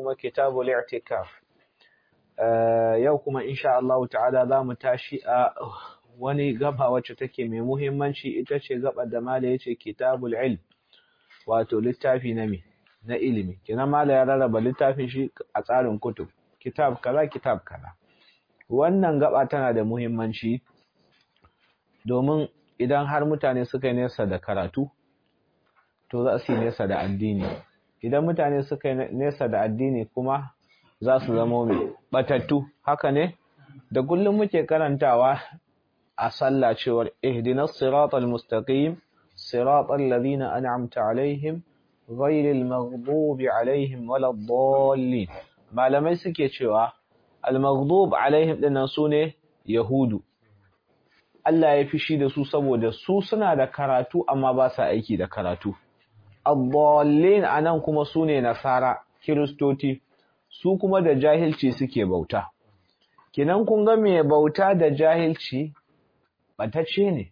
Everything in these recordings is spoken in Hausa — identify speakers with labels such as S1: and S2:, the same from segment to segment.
S1: kuma kitabul i'tikaf yau kuma insha Allah ta'ala za mu tashi a wani gaba wacce take mai muhimmanci ita ce gaba da mala yace kitabul ilm wato littafi na me na ilimi kina mala ya rarraba littafin shi a tsarin kutub kitab kaza kitab kaza wannan gaba tana da muhimmanci domin idan har mutane suka yi nesa da karatu to za su yi nesa da addini idan mutane suka yi nesa da addini kuma za su zama mai batattu haka ne da kullum muke karantawa a sallah cewar ihdinas siratal mustaqim siratal ladina an'amta alaihim ghayril maghdubi alaihim waladdallin malamai suke cewa al maghdub alaihim dinnan sune yahudu Allah ya fishi da su saboda su suna da karatu amma ba sa aiki da karatu Addallin anan kuma su ne nasara kiristoti su kuma da jahilci suke bauta kinan kun ga mai bauta da jahilci batacce ne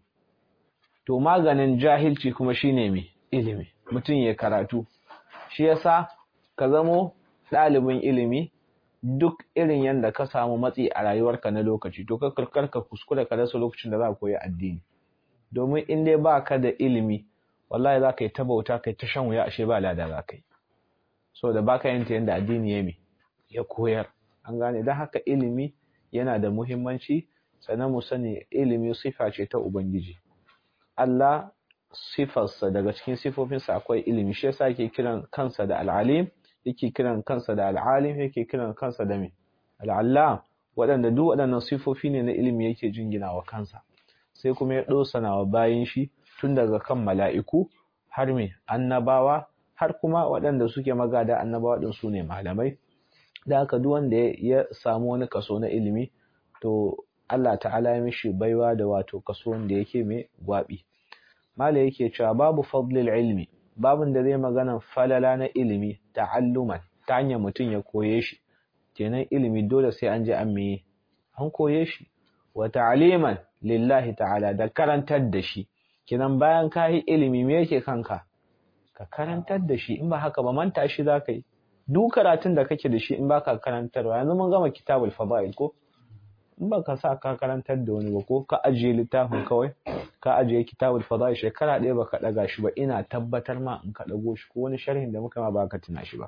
S1: to maganin jahilci kuma shine mai ilimi mutum ya karatu shi yasa ka zamo ɗalibin ilimi duk irin yadda ka samu matsi a rayuwarka na lokaci to ka ka kuskure ka rasa lokacin da za ka koyi addini domin in dai ba ka da ilimi wallahi za ka yi ta bauta kai ta shan wuya ashe ba lada za ka yi so da baka yin ta yadda addini ya mi ya koyar an gane don haka ilimi yana da muhimmanci sannan mu sani ilimi sifa ce ta ubangiji Allah sifarsa daga cikin sifofinsa akwai ilimi shi yasa yake kiran kansa da al'alim yake kiran kansa da al'alim yake kiran kansa da me al'allam waɗanda duk waɗannan sifofi ne na ilimi yake jingina wa kansa sai kuma ya ɗosana wa bayan shi tun daga kan mala'iku har me annabawa har kuma waɗanda suke magada annabawa ɗin su ne malamai da haka duk wanda ya samu wani kaso na ilimi to Allah ta'ala ya mishi baiwa da wato kaso wanda yake mai gwabi mala yake cewa babu fadlil ilmi babin da zai magana falala na ilimi ta'alluman ta hanyar mutum ya koye shi kenan ilimi dole sai an je an me an koye shi wa ta'liman lillahi ta'ala da karantar da shi kenan bayan ka yi ilimi me yake kanka ka karantar da shi in ba haka ba manta shi za ka yi duk karatun da kake da shi in baka karantarwa yanzu mun gama kitabul fadail ko in baka sa ka karantar da wani ba ko ka ajiye littafin kawai ka ajiye kitabul fadail shekara ɗaya baka ɗaga shi ba ina tabbatar ma in ka ɗago shi ko wani sharhin da muka ma baka tuna shi ba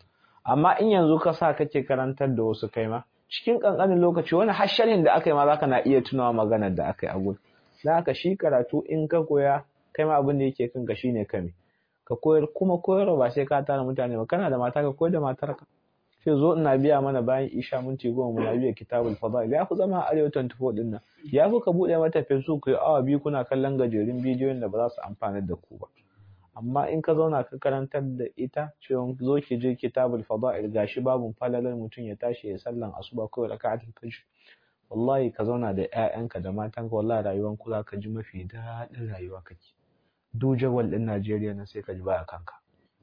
S1: amma in yanzu ka sa kake karantar da wasu kai ma cikin ƙanƙanin lokaci wani har sharhin da aka yi ma zaka na iya tunawa maganar da aka yi a gudu da haka shi karatu in ka koya kai ma abin da yake kanka shine kame ka koyar kuma koyarwa ba sai ka tara mutane ba kana da mata ka koyar da matarka sai zo ina biya mana bayan isha minti goma muna biya kitabul fadail ya fi zama arewa 24 din nan ya fi ka buɗe mata facebook ku yi awa biyu kuna kallon gajerun bidiyoyin da ba za su amfana da ku ba amma in ka zauna ka karantar da ita cewa zo ki je kitabul fadail gashi babun falalar mutum ya tashi ya sallan asuba ko raka'atul fajr wallahi ka zauna da ƴaƴanka da matanka wallahi rayuwan ku za ka ji mafi daɗin rayuwa kake duk jawal ɗin Najeriya nan sai ka ji baya kanka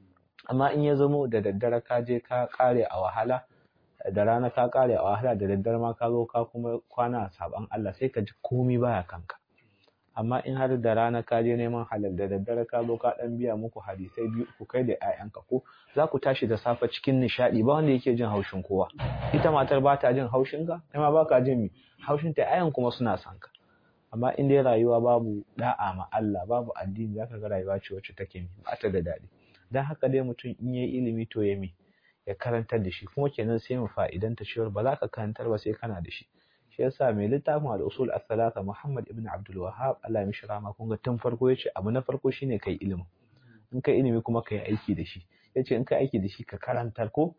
S1: amma in ya zamo da daddare ka je ka kare a wahala da rana ka kare a wahala da daddare ma ka zo ka kuma kwana a saban Allah sai ka ji komai baya kanka amma in har da rana ka je neman halal da daddare ka zo ka dan biya muku hadisai biyu ku kai da ƴaƴanka ko za ku tashi da safe cikin nishaɗi ba wanda yake jin haushin kowa ita matar ba ta jin haushin ka kai ma ba ka jin mi haushin ta ƴaƴan kuma suna son ka amma in dai rayuwa babu da'a ma Allah babu addini zaka ga rayuwa ce wacce take mi ba ta da daɗi dan haka dai mutum in yayi ilimi to ya mi ya karantar da shi kuma kenan sai mu fa'idanta cewa ba za ka karantar ba sai kana da shi shi yasa mai littafin al-usul al-thalatha Muhammad ibn Abdul Wahhab Allah ya mishi rahama kun ga tun farko yace abu na farko shine kai ilimi in kai ilimi kuma kai aiki da shi yace in kai aiki da shi ka karantar ko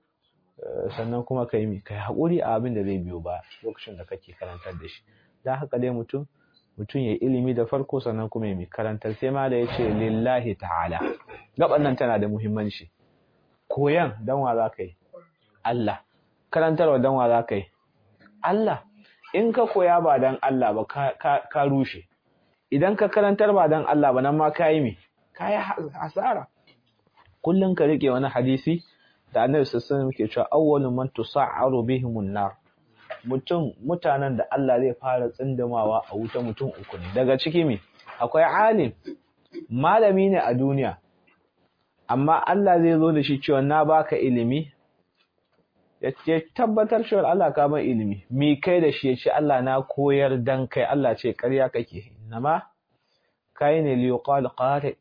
S1: sannan kuma kai mi kai hakuri a abin da zai biyo ba lokacin da kake karantar da shi dan haka dai mutum mutum ya ilimi da farko sannan kuma ya mi karantar sai ma da yace lillahi ta'ala gaban nan tana da muhimmanci koyan dan wa za ka yi Allah karantarwa dan wa za ka yi Allah in ka koya ba dan Allah ba ka rushe idan ka karantar ba dan Allah ba nan ma ka yi me ka yi hasara kullum ka rike wani hadisi da annabi sallallahu alaihi wasallam ke cewa awwalu man tusa'aru bihimun nar mutum mutanen da Allah zai fara tsindimawa a wuta mutum uku ne daga ciki me akwai alim malami ne a duniya amma Allah zai zo da shi cewa na baka ilimi ya tabbatar cewa Allah ka ban ilimi mi kai da shi ya ce Allah na koyar dan kai Allah ce ƙarya kake nama kai ne li yuqal qari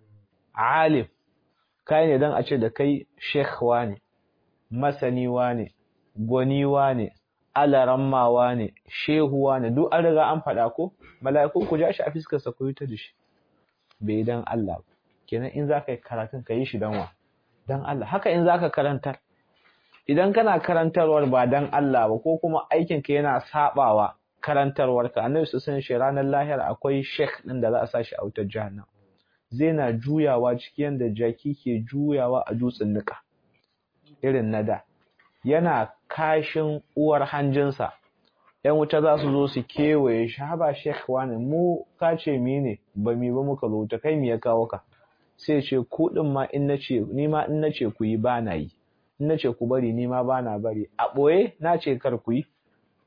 S1: alim kai ne dan a ce da kai sheikh wani masani wani gwani wani alaramma wani shehu wani duk an riga an faɗa ko mala'iku ku ja shi a fiskar sa ku yi ta da shi bai dan Allah kenan in zaka yi karatun ka yi shi dan wa dan Allah haka in zaka karantar idan kana karantarwar ba dan Allah ba ko kuma aikin ka yana sabawa karantarwar ka annabi su san shi ranar lahira akwai sheikh din da za a sashi a wutar jahannam zai na juyawa cikin yanda jaki ke juyawa a dutsen nika irin na da yana kashin uwar hanjinsa ‘yan wuta za su zo su kewaye shi haba sheikh wani mu ka ce mi ne ba mi ba muka zo ta kai mi ya kawo ka sai ce ku din ma in nace ni ma in nace ku yi ba na yi in nace ku bari ni ma ba na bari a boye na ce kar ku yi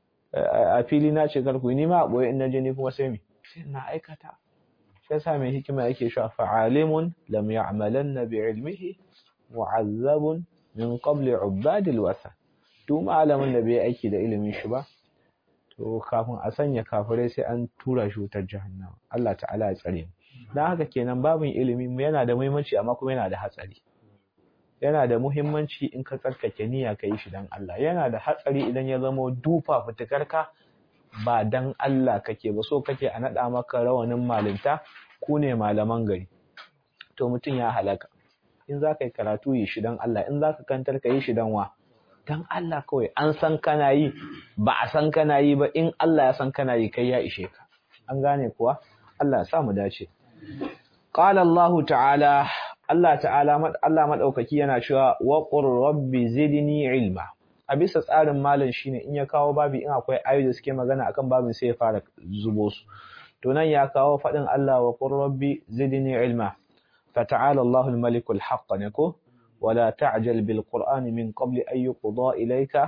S1: a fili na ce kar ku yi ni ma a boye in naje ni kuma sai mi sai na aikata shi yasa mai hikima yake cewa fa'alimun lam ya'malanna bi ilmihi mu'azzabun min qabli ubadil wasa duk malamin da bai aiki da ilimin shi ba to kafin a sanya kafirai sai an tura shi wutar jahannama Allah ta'ala ya tsare mu dan haka kenan babin ilimi yana da muhimmanci amma kuma yana da hatsari yana da muhimmanci in ka tsarkake niyya ka yi shi dan Allah yana da hatsari idan ya zama dufa fitikarka ba dan Allah kake ba so kake a nada maka rawanin malinta ku ne malaman gari to mutum ya halaka in za ka yi karatu yi shi dan Allah in za ka kantar ka yi shi dan wa dan Allah kawai an san kana yi ba a san kana yi ba in Allah ya san kana yi kai ya ishe ka an gane kuwa Allah ya sa mu dace qala Allah ta'ala Allah ta'ala Allah madaukaki yana cewa wa qur rabbi zidni ilma a bisa tsarin malam shine in ya kawo babi in akwai ayoyi da suke magana akan babin sai ya fara zubo su to nan ya kawo fadin Allah wa qur rabbi zidni ilma fata'ala Allahul malikul haqq ne ko ولا تعجل بالقرآن من قبل أن يقضى إليك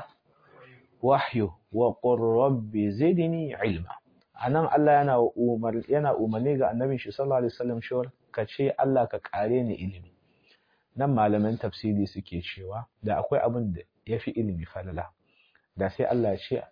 S1: وحيه وقل رب زدني علما anan Allah yana umar yana umarni ga annabi shi sallallahu alaihi wasallam cewa ka ce Allah ka kare ni ilimi nan malaman tafsiri suke cewa da akwai abin da yafi ilimi falala da sai Allah ya ce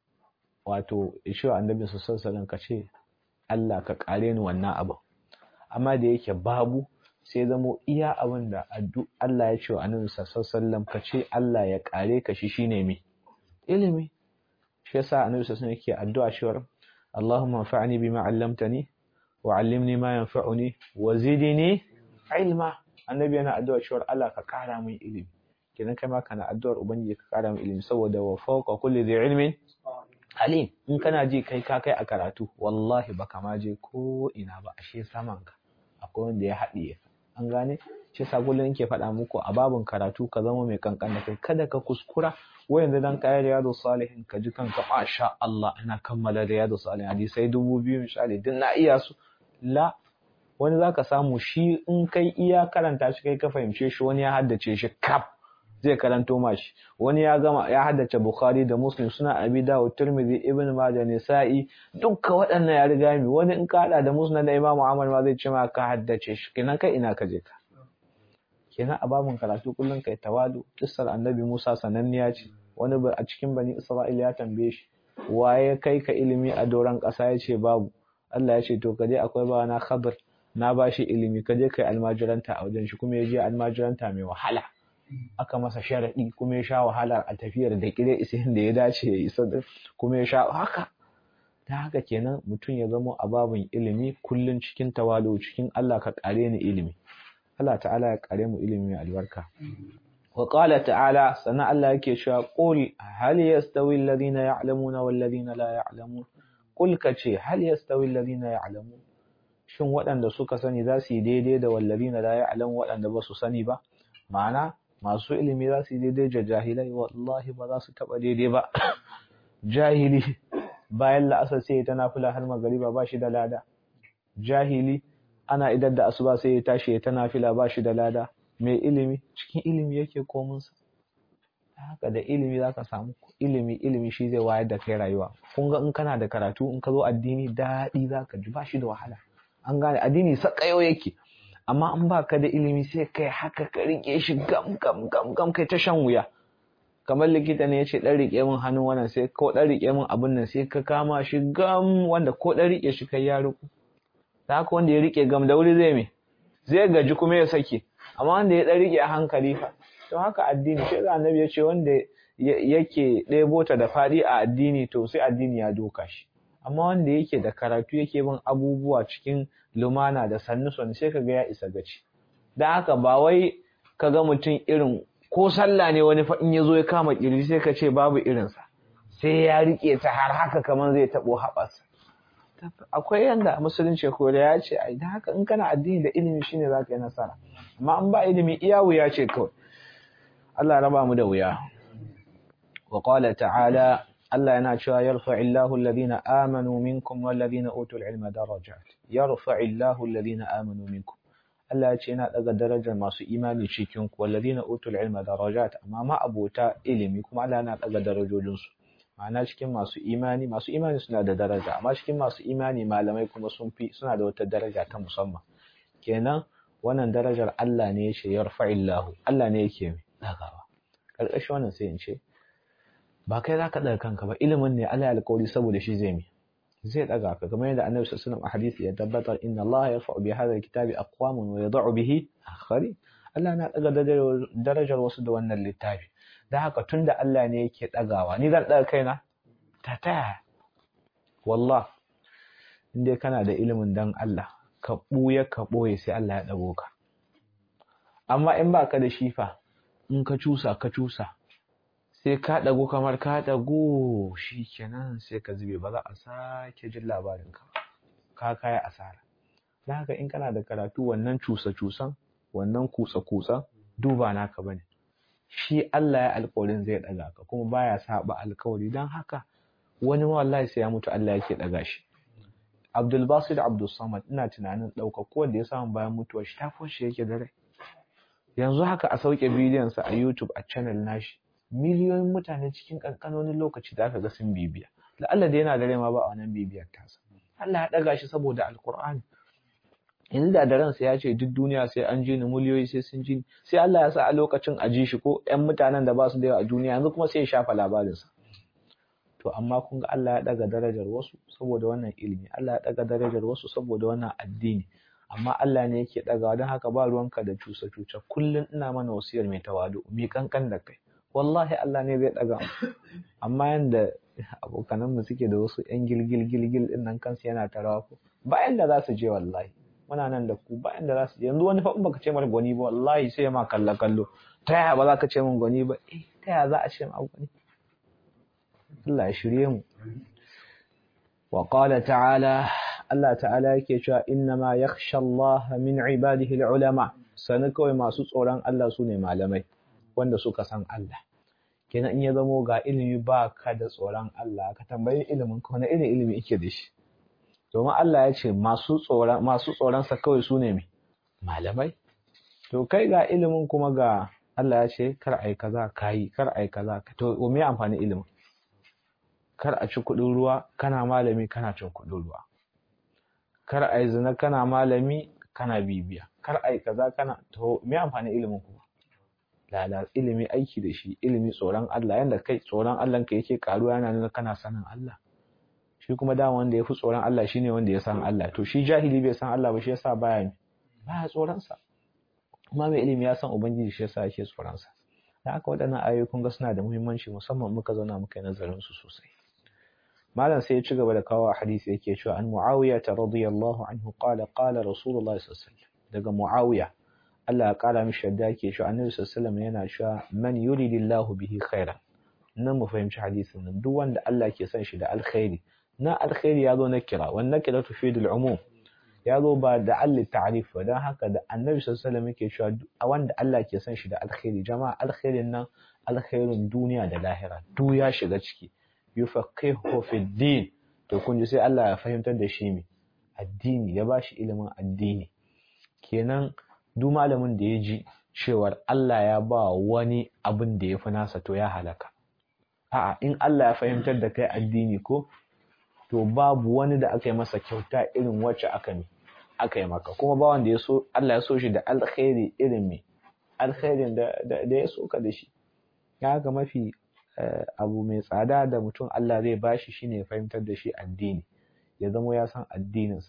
S1: wato ya ce wa annabi sallallahu alaihi wasallam ka ce Allah ka kare ni wannan abin amma da yake babu sai zamo iya abin da Allah ya ce wa annabi sallallahu ka ce Allah ya kare ka shi shine me ilimi shi yasa annabi sallallahu yake addu'a cewa Allahumma anfa'ni bima 'allamtani wa 'allimni ma yanfa'uni wa zidni ilma annabi yana addu'a cewa Allah ka kara min ilimi kenan kai ma kana addu'ar ubangiji ka kara min ilimi saboda wa fawqa kulli dhi ilmin alim in kana ji kai ka kai a karatu wallahi baka ma je ko ina ba ashe saman ka akwai wanda ya haɗiye an gane shi yasa kullum ke faɗa muku a babin karatu ka zama mai kankan da kai kada ka kuskura wai yanzu dan kayan riyadu salihin ka ji kanka masha Allah ina kammala riyadu salihin hadisai dubu biyu misali duk na iya su la wani zaka samu shi in kai iya karanta shi kai ka fahimce shi wani ya haddace shi kaf zai karanto mashi wani ya gama ya haddace bukhari da muslim suna abi dawud tirmidhi ibn majah nisa'i dukka waɗannan ya riga mi wani in ka hada da musnad da imamu ahmad ma zai ce ma ka haddace shi kenan kai ina ka je ka kenan a babun karatu kullun kai tawadu kissar annabi musa sananniya ce wani a cikin bani isra'ila ya tambaye shi waye kai ka ilimi a doron ƙasa ya ce babu Allah ya ce to kaje akwai bawa na khabar na bashi ilimi kaje kai almajiranta a wajen shi kuma ya je almajiranta mai wahala aka masa sharaɗi kuma ya sha wahala a tafiyar da kire isihin da ya dace ya isa kuma ya sha haka ta haka kenan mutum ya zama a babin ilimi kullum cikin tawalo cikin Allah ka kare ni ilimi Allah ta'ala ya kare mu ilimi mai albarka wa qala ta'ala sana Allah yake cewa qul hal yastawi alladhina ya'lamuna wal ladina la ya'lamun qul kace hal yastawi alladhina ya'lamun shin waɗanda suka sani za su yi daidai da wallazina la ya'lamu waɗanda ba su sani ba ma'ana masu ilimi za su yi daidai da jahilai wallahi ba za su taɓa daidai ba jahili bayan la'asar sai ta nafila har magariba ba shi da lada jahili ana idar da asuba sai ya tashi ya ta nafila ba shi da lada mai ilimi cikin ilimi yake komunsa haka da ilimi za ka samu ilimi ilimi shi zai wayar da kai rayuwa kun ga in kana da karatu in ka zo addini daɗi za ka ji ba shi da wahala an gane addini sakayo yake amma in ba ka da ilimi sai kai haka ka rike shi gam gam gam gam kai ta shan wuya kamar likita ne ya ce ɗan riƙe min hannun wannan sai ko ɗan riƙe min abin nan sai ka kama shi gam wanda ko ɗan riƙe shi kai ya riƙo da haka wanda ya riƙe gam da wuri zai me zai gaji kuma ya sake amma wanda ya ɗan riƙe a hankali fa to haka addini shi da annabi ya ce wanda yake ɗebo ta da faɗi a addini to sai addini ya doka shi amma wanda yake da karatu yake bin abubuwa cikin lumana da sannu sannu sai kaga ya isa gaci dan haka ba wai kaga mutum irin ko sallah ne wani fa in yazo ya kama kirji sai ka ce babu irinsa sai ya rike ta har haka kaman zai tabo haɓarsa akwai yanda musulunci ko da ya ce ai dan haka in kana addini da ilimi shine zaka yi nasara amma in ba ilimi iya wuya ce kawai Allah raba mu da wuya wa qala ta'ala Allah yana cewa yarfa'illahu alladhina amanu minkum walladhina utul ilma darajat yarfa'illahu alladhina amanu minkum Allah ya ce yana daga darajar masu imani cikin ku walladhina utul ilma darajat amma ma abota ilimi kuma Allah yana daga darajojin su ma'ana cikin masu imani masu imani suna da daraja amma cikin masu imani malamai kuma sun fi suna da wata daraja ta musamman kenan wannan darajar Allah ne ya ce yarfa'illahu Allah ne yake dagawa karkashin wannan sai in ce ba kai za ka ɗaga kanka ba ilimin ne Allah ya alƙawari saboda shi zai mi zai ɗaga ka kamar yadda annabi sallallahu alaihi a hadisi ya tabbatar inna Allah yarfa'u bi hadha alkitabi aqwaman wa yad'u bihi akhari Allah na ɗaga darajar wasu da wannan littafi dan haka tunda Allah ne yake ɗagawa ni zan ɗaga kaina ta taya wallah in dai kana da ilimin dan Allah ka ɓuya ka ɓoye sai Allah ya ɗago ka amma in ba ka da shifa in ka cusa ka cusa sai ka ɗagu kamar ka ɗagu shi kenan sai ka zube ba za a sake jin labarin ka ka kaya asara don haka in kana da karatu wannan cusa-cusan wannan kutsa-kutsan duba naka bane shi Allah ya alƙawarin zai ɗaga ka kuma baya saba alƙawari don haka wani wallahi sai ya mutu Allah yake ɗaga shi Abdul Basit Abdul Samad ina tunanin ɗauka ko wanda ya samu bayan mutuwar shi ta shi yake da rai yanzu haka a sauke bidiyon sa a YouTube a channel nashi miliyoyin mutane cikin ƙanƙanonin lokaci da aka ga sun bibiya la'alla da yana da rai ma ba a wannan bibiyar tasa Allah ya ɗaga shi saboda alkur'ani yanzu da da ransa ya ce duk duniya sai an ji ni miliyoyi sai sun ji ni sai Allah ya sa a lokacin a ji shi ko ƴan mutanen da ba su da yawa a duniya yanzu kuma sai ya shafa labarinsa to amma kun ga Allah ya ɗaga darajar wasu saboda wannan ilimi Allah ya ɗaga darajar wasu saboda wannan addini amma Allah ne yake ɗagawa don haka ba ruwanka da cusa-cusa kullum ina mana wasiyar mai tawadu mai kankan da kai wallahi Allah ne zai ɗaga mu amma yanda abokanan mu suke da wasu ƴan gilgil gilgil din nan kansu yana tarawa ko ba yanda za su je wallahi muna nan da ku ba yanda za su je yanzu wani fa in baka ce mar gwani ba wallahi sai ma kallo kallo ta yaya ba za ka ce min gwani ba eh ta yaya za a ce ma gwani Allah ya shirye mu wa qala ta'ala Allah ta'ala yake cewa innama yakhsha Allah min ibadihi al-ulama sanin kawai masu tsoron Allah su ne malamai wanda suka san Allah kenan in ya zamo ga ilimi ba ka da tsoron Allah ka tambayi ilimin ka wani irin ilimi yake da shi domin Allah ya ce masu tsoron masu tsoron sa kawai su ne malamai to kai ga ilimin kuma ga Allah ya ce kar ai kaza kai kar ai kaza to me amfani ilimin kar a ci kuɗin ruwa kana malami kana cin kuɗin ruwa kar ai zina kana malami kana bibiya kar ai kaza kana to me amfani ilimin kuma lala ilimi aiki da shi ilimi tsoron Allah yanda kai tsoron Allah ka yake karuwa yana nuna kana sanin Allah shi kuma da wanda yafi tsoron Allah shine wanda ya san Allah to shi jahili bai san Allah ba shi yasa baya baya tsoron sa kuma mai ilimi ya san ubangiji shi yasa yake tsoron sa dan haka waɗannan ayoyi kun ga suna da muhimmanci musamman muka zauna muka yi nazarin su sosai malam sai ya ci gaba da kawo hadisi yake cewa an muawiya radiyallahu anhu qala qala rasulullahi sallallahu alaihi wasallam daga muawiya Allah ya ƙara mishi yadda yake shi annabi sallallahu yana cewa man yuridillahu bihi khairan nan mu fahimci hadisin nan duk wanda Allah ke son shi da alkhairi na alkhairi ya zo na kira wan nakira tufidu al-umum ya zo ba da alli ta'rif ba dan haka da annabi sallallahu yake cewa wanda Allah ke son shi da alkhairi jama'a alkhairin nan alkhairin duniya da lahira duk ya shiga ciki yufaqihu fi din to kun ji sai Allah ya fahimtar da shi me addini ya bashi ilimin addini kenan duk malamin da ya ji cewar Allah ya ba wani abin da ya fi nasa to ya halaka. A'a, in Allah ya fahimtar da kai addini ko, to babu wani da aka yi masa kyauta irin wacce aka ne, aka yi maka. Kuma ba wanda ya so, Allah ya so shi da alkhairi irin me, alkhairin da, ya so ka da shi. ya ga mafi abu mai tsada da mutum Allah zai bashi shine ya fahimtar da shi addini ya zama ya san addininsa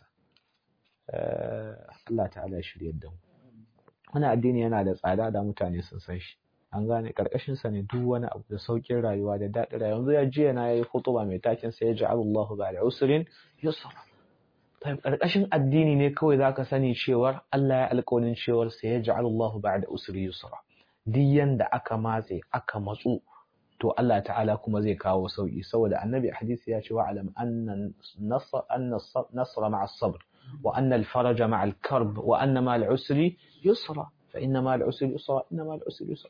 S1: Allah ta'ala shiryar da mu wani addini yana da tsada da mutane sun san shi an gane karkashin sa ne duk wani abu da saukin rayuwa da daɗin rayuwa yanzu ya jiya na yayi khutuba mai takin sai ya ja'ala Allahu ba'da usrin yusra tayyib karkashin addini ne kawai zaka sani cewar Allah ya alƙawarin cewar sai ya ja'ala Allahu ba'da usri yusra duk yanda aka matse aka matsu to Allah ta'ala kuma zai kawo sauki saboda annabi hadisi ya ce wa alam anna nasr anna nasr ma'a sabr wa anna al-faraja ma'a al-karb wa anna ma al-usri yusra fa inna ma al-usri yusra inna ma al-usri yusra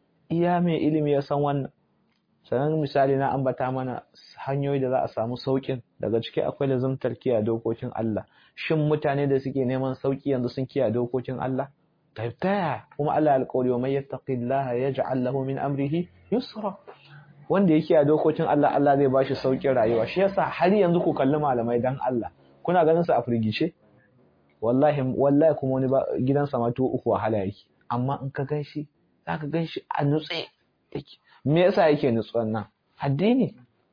S1: iya mai ilimi ya san wannan sanan misali na ambata mana hanyoyi da za a samu saukin daga ciki akwai lazumtar kiyaye dokokin Allah shin mutane da suke neman sauki yanzu sun kiyaye dokokin Allah taibtaya kuma Allah alƙawari wa may yattaqillaha yaj'al lahu min amrihi yusra wanda yake a dokokin Allah Allah zai bashi saukin rayuwa shi yasa har yanzu ku kalli malamai dan Allah kuna ganin su a firgice wallahi wallahi kuma wani gidansa ma to uku wahala yake amma in ka ganshi zaka ganshi a nutse yake me yasa yake nutsuwan nan addini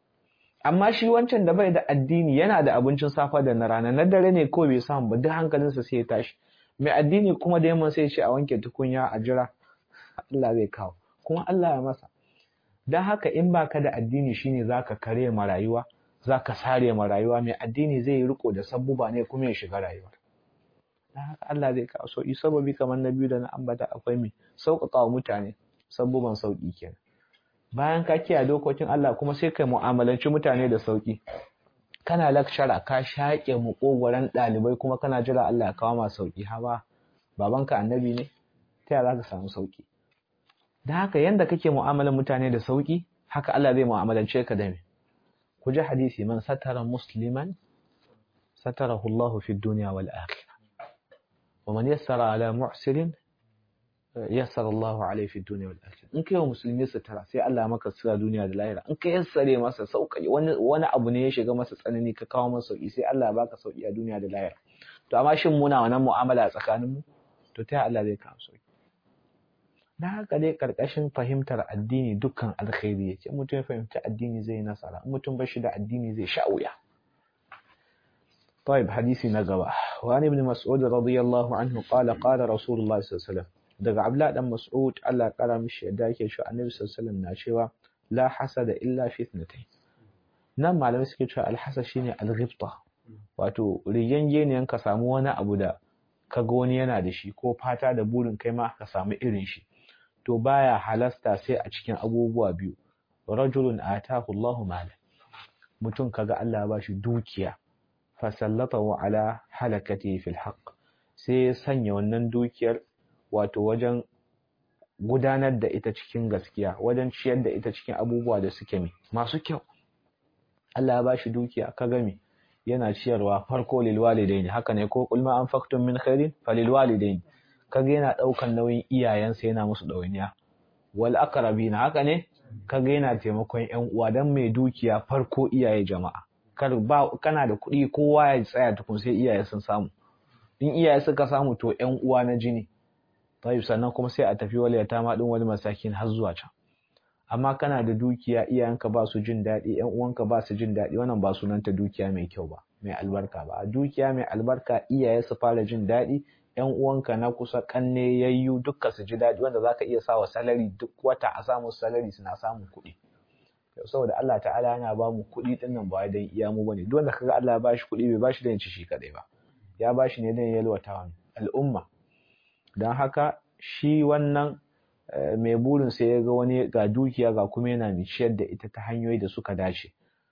S1: amma shi wancan da bai da addini yana da abincin safa da na rana na dare ne kawai bai samu ba duk hankalinsa sai ya tashi mai addini kuma da yamma sai ce a wanke tukunya a jira Allah zai kawo kuma Allah ya masa don haka in baka da addini shine zaka kare ma rayuwa zaka sare ma rayuwa mai addini zai yi riko da sabbuba ne kuma ya shiga rayuwa don haka Allah zai kawo sauki sababi kamar na biyu da na ambata akwai mai sauƙaƙa wa mutane sabbuban sauƙi kenan bayan ka kiyaye dokokin Allah kuma sai kai mu'amalanci mutane da sauƙi kana lakshara ka shaƙe muƙogwaron ɗalibai kuma kana jira Allah ya kawo ma sauƙi hawa babanka annabi ne ta yaya za ka samu sauƙi da haka yanda kake mu'amalar mutane da sauƙi haka Allah zai mu'amalance ka da me ku ji hadisi man satara musliman satarahu Allah fi dunya wal akhirah wa man yassara ala mu'sirin yassara Allahu alaihi fi dunya wal akhirah in kai wa musulmi sutura sai Allah maka sutura duniya da lahira in ka yassare masa sauƙi wani wani abu ne ya shiga masa tsanani ka kawo masa sauƙi sai Allah ya baka sauƙi a duniya da lahira to amma shin muna wannan mu'amala a tsakanin mu to ta Allah zai kawo sauƙi dan haka dai karkashin fahimtar addini dukkan alkhairi yake mutum ya fahimci addini zai nasara in mutum bashi da addini zai sha wuya طيب حديثي نقبة وعن ابن مسعود رضي الله عنه قال قال رسول الله صلى الله عليه وسلم daga Abdullah dan Mas'ud Allah kara mishi yadda yake cewa Annabi sallallahu alaihi wasallam na cewa la hasada illa fi ithnatayn nan malamai suke cewa alhasad shine alghibta wato rigengeniyan ka samu wani abu da kaga wani yana da shi ko fata da burin kai ma ka samu irin shi to baya halasta sai a cikin abubuwa biyu rajulun atahu Allahu mala mutum kaga Allah ya bashi dukiya fasallatahu ala halakati fil haqq sai ya sanya wannan dukiyar wato wajen gudanar da ita cikin gaskiya wajen ciyar da ita cikin abubuwa da suke mi masu kyau Allah ya bashi dukiya ka gami yana ciyarwa farko lil walidaini haka ne ko kulma anfaqtum min khairin falil walidaini kaga yana daukan nauyin iyayensa yana musu dawainiya wal aqrabina haka ne kaga yana taimakon ƴan uwa dan mai dukiya farko iyaye jama'a kar ba kana da kuɗi kowa ya tsaya tukun sai iyaye sun samu in iyaye suka samu to ƴan uwa na jini tayyib sannan kuma sai a tafi wal yatama din wani masakin har zuwa can amma kana da dukiya iyayenka ba su jin daɗi ƴan uwanka ba su jin daɗi wannan ba sunanta dukiya mai kyau ba mai albarka ba dukiya mai albarka iyaye su fara jin daɗi ƴan uwanka na kusa kanne yayyu dukka su ji daɗi wanda zaka iya sawa salari duk wata a samu salari suna samun kuɗi saboda Allah ta'ala yana ba mu kuɗi din nan ba dan iya mu bane duk wanda kaga Allah ya bashi kuɗi bai bashi dan ci shi kadai ba ya bashi ne dan yalwata al'umma don haka shi wannan mai burin sai ya ga wani ga dukiya ga kuma yana mai ciyar da ita ta hanyoyi da suka dace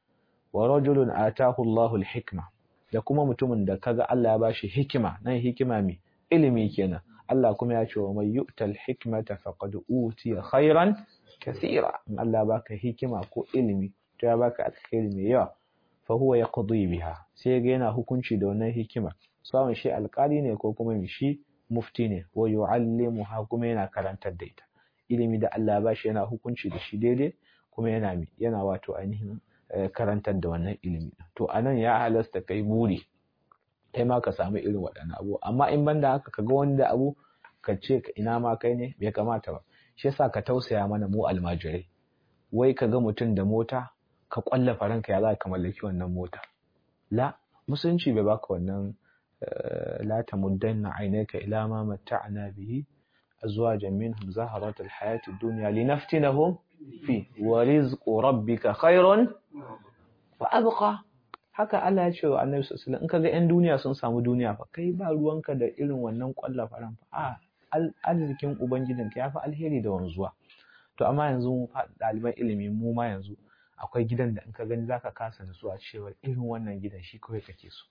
S1: wa rajulun atahu Allahu al-hikma da kuma mutumin da kaga Allah ya bashi hikima nan hikima mai ilimi kenan Allah kuma ya ce wa may yu'tal hikmata faqad utiya khairan kathira in Allah ya baka hikima ko ilimi to ya baka alkhairi mai yawa fa huwa yaqdi biha sai ga yana hukunci da wannan hikima sawan shi alƙali ne ko kuma shi mufti ne wa yu'allimuha kuma yana karantar da ita ilimi da Allah ba shi yana hukunci da shi daidai kuma yana yana wato ainihin karantar da wannan ilimi to anan ya halasta kai buri kai ma ka samu irin waɗannan abu amma in banda haka ka ga wani da abu ka ce ina ma kai ne bai kamata ba shi yasa ka tausaya mana mu almajirai wai ka ga mutum da mota ka kwallafa ranka ya za ka mallaki wannan mota la musulunci bai baka wannan la tamuddanna aynaka ila ma matta'na bihi azwajan minhum zaharat alhayati ad-dunya linaftinahum fi wa rizqu rabbika khairun wa abqa haka Allah ya ce wa Annabi sallallahu alaihi wasallam in kaga ƴan duniya sun samu duniya fa kai ba ruwanka da irin wannan kwallafa ran fa a arzikin ubangijinka yafi alheri da wanzuwa to amma yanzu mu ɗaliban ilimi mu ma yanzu akwai gidan da in ka gani zaka kasa nutsuwa cewa irin wannan gidan shi kawai kake so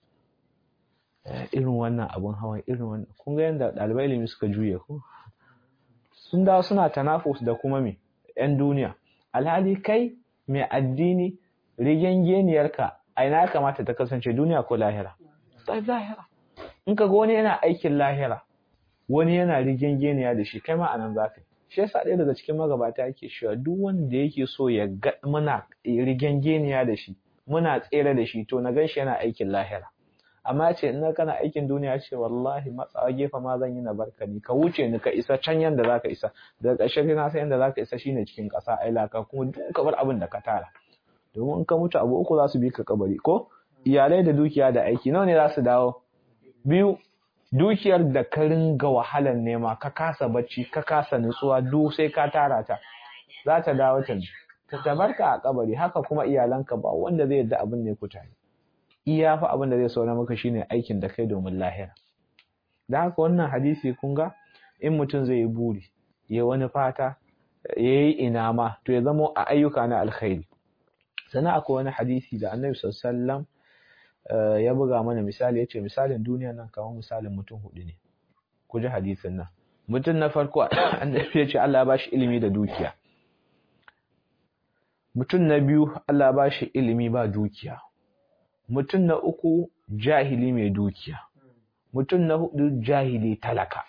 S1: irin wannan abun hawan irin wannan kun ga yanda ɗaliban ilimi suka juye ko sun dawo suna tanafus da kuma me yan duniya alhali kai mai addini rigengeniyarka a ina ya kamata ta kasance duniya ko lahira sai lahira in ka ga wani yana aikin lahira wani yana rigengeniya da shi kai ma anan zaka yi shi yasa ɗaya daga cikin magabata yake cewa duk wanda yake so ya ga muna rigengeniya da shi muna tsere da shi to na gan shi yana aikin lahira amma ce ina kana aikin duniya ce wallahi matsawa gefe ma zan yi na barka ni ka wuce ni ka isa can yanda zaka isa daga ƙarshe kai na san yanda zaka isa shine cikin ƙasa ai laka kuma duk ka bar abin da ka tara domin in ka mutu abu uku za su bi ka kabari ko iyalai da dukiya da aiki nawa ne za su dawo biyu dukiyar da ka ringa wahalar nema ka kasa bacci ka kasa nutsuwa duk sai ka tara ta za ta dawo ta ta tabarka a kabari haka kuma iyalanka ba wanda zai yadda abin ne ku tare iya fa abin da zai saura maka shine aikin da kai domin lahira da haka wannan hadisi kun ga in mutum zai yi buri ya wani fata ya yi ina ma to ya zamo a ayyuka na alkhairi sannan akwai wani hadisi da annabi sallallahu alaihi wasallam ya buga mana misali ya ce misalin duniya nan kamar misalin mutum hudu ne ku ji hadisin nan mutum na farko annabi ya ce Allah ya bashi ilimi da dukiya mutum na biyu Allah ya bashi ilimi ba dukiya mutum na uku jahili mai dukiya mutum na hudu jahili talaka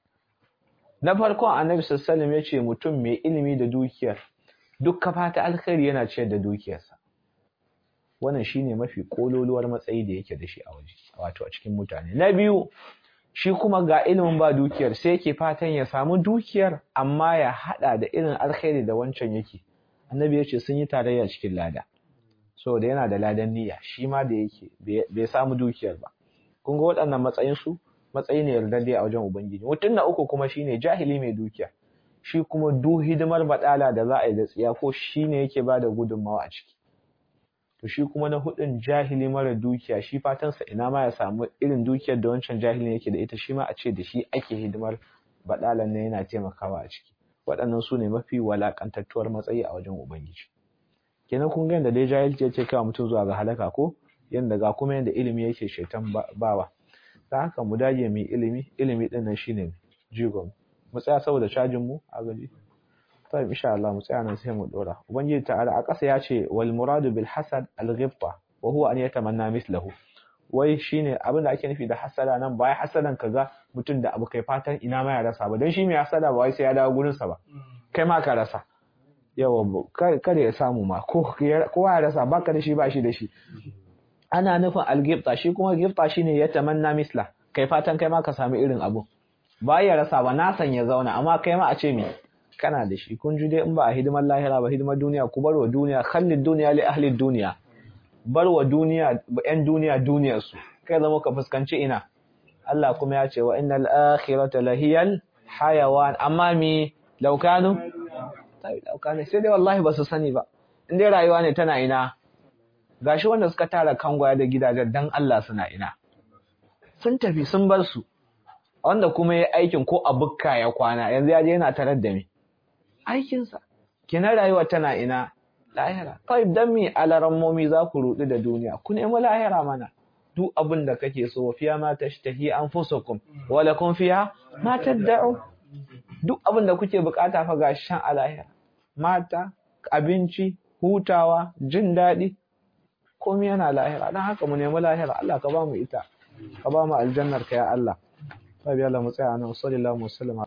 S1: na farkon annabi sallallahu alaihi wasallam ya ce mutum mai ilimi da dukiyar duk kafata alkhairi yana ciyar da dukiyarsa wannan shine mafi kololuwar matsayi da yake da shi a waje wato a cikin mutane na biyu shi kuma ga ilimin ba dukiyar sai yake fatan ya samu dukiyar amma ya hada da irin alkhairi da wancan yake annabi yace sun yi tarayya cikin lada saboda yana da ladan niyya shi ma da yake bai samu dukiyar ba kun ga waɗannan matsayin su matsayi ne yardadde a wajen ubangiji mutum na uku kuma shine jahili mai dukiya shi kuma duk hidimar badala da za a yi da tsiya ko shine yake bada gudunmawa a ciki to shi kuma na hudun jahili mara dukiya shi fatansa ina ma ya samu irin dukiyar da wancan jahilin yake da ita shi ma a ce da shi ake hidimar badalan ne yana taimakawa a ciki waɗannan su ne mafi walakantattuwar matsayi a wajen ubangiji kenan kun ga yadda dai jahilci ya ce kawo mutum zuwa ga halaka ko yadda ga kuma yadda ilimi yake shaitan bawa ta haka mu dage mai ilimi ilimi din nan shine jigon mu tsaya saboda cajin mu a gaji طيب إن شاء الله مستعانا سهم الأولى وبنجي تعالى أقص ياتي والمراد بالحسد الغبطة وهو أن يتمنى مثله wai shine abin da ake nufi da hasada nan ba ya hasadan kaga mutum da abu kai fatan ina ma ya rasa ba don shi mai hasada ba wai sai ya dawo gurin sa ba kai ma ka rasa yawa kada ya samu ma ko kowa ya rasa baka da shi ba shi da shi ana nufin algifta shi kuma gifta shine ya tamanna misla kai fatan kai ma ka samu irin abu ba ya rasa ba na san ya zauna amma kai ma a ce me kana da shi kun ji dai in ba a hidimar lahira ba hidimar duniya ku bar wa duniya khallid duniya li ahli duniya bar wa duniya yan duniya duniyar su kai zama ka fuskanci ina Allah kuma ya ce wa innal akhirata lahiyal hayawan amma mi law kanu sai law kanu sai dai wallahi ba su sani ba in dai rayuwa ne tana ina gashi wanda suka tara kangwaya da gidajen dan Allah suna ina sun tafi sun bar su wanda kuma ya aikin ko a bukka ya kwana yanzu ya je yana tarar da me aikinsa kina rayuwa tana ina lahira kai dan me alarammomi za ku rudu da duniya ku nemi lahira mana duk abin da kake so fiya ma tashtahi anfusukum wa lakum fiha ma tad'u duk abin da kuke bukata fa ga shan a lahira mata abinci hutawa jin daɗi komai yana lahira dan haka mu nemi lahira Allah ka ba mu ita ka ba mu aljannar ka ya Allah Tabi Allah mu tsaya nan sallallahu alaihi wasallam